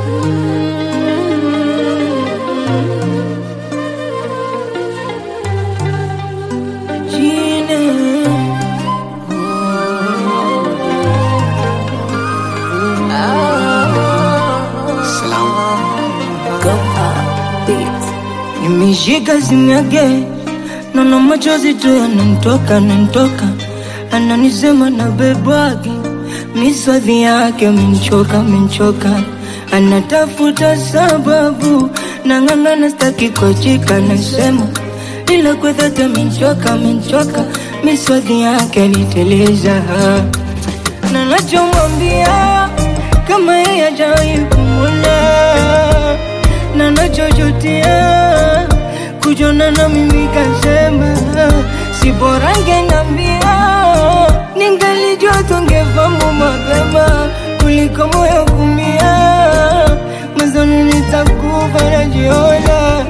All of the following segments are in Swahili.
Nimeshika simu yake, naona machozi tu yananitoka yananitoka, ananisema na bebwake, miswadhi yake amenichoka amenichoka, anatafuta sababu, nang'ang'ana staki kuachika, nasema ila kwa dhati amenichoka amenichoka, miswadhi yake aliteleza, na nachomwambia kama yeye hajawahi kumwona na nachojutia kujona na mimi kasema si bora ngenambia ningalijua tungefamu mapema kuliko moyo kumia mazoni nitakufa najiona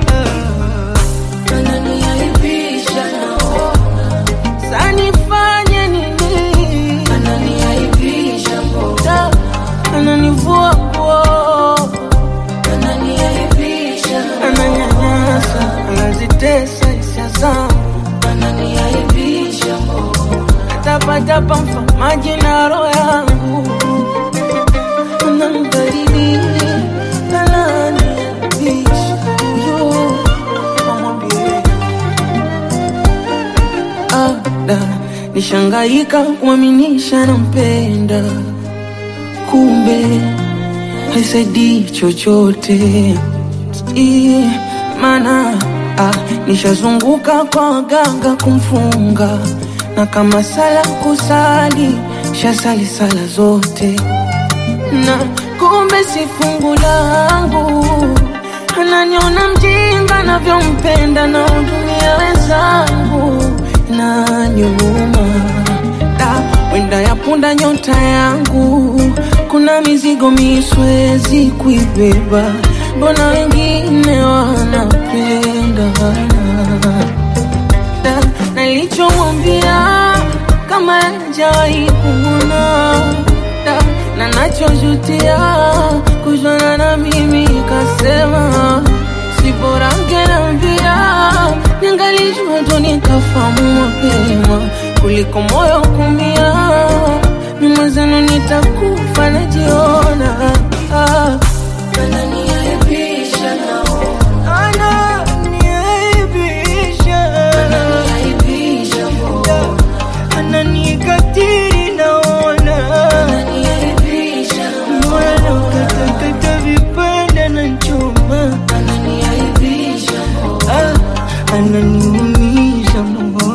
Ananiaibisha naona, sanifanye nini ananiaibisha mbona, Ta- ananivua nguo ananiaibisha, ananyanyasa anazitesa hisia zangu ananiaibisha mbona, tapatapa mfamaji na roho yangu anamdhalili ananiaibisha yo amwambie ada nishangaika kuaminisha nampenda kumbe haisaidii chochote I, mana ah, nishazunguka kwa waganga kumfunga na kama sala kusali shasali sala zote na kumbe si fungu langu ananiona mjinga navyompenda na hudumia wenzangu na nyuma da wenda ya punda nyota yangu kuna mizigo miswezi kuibeba mbona wengine wanapenda da nalichomwambia kama jawahi kumwona da na nachojutia kujana na mimi kasema si bora ngenambia ningalijua tu nikafamu mapema kuliko moyo kumia mimwezenu nitakufa najiona ah. ananiaibisha naona, Ananiaibisha, ananiaibisha mbona, ananikatiri naona ananiaibisha, moyo ukatakata vipande na chuma ananiaibisha mbona, ah, ananiumiza moyo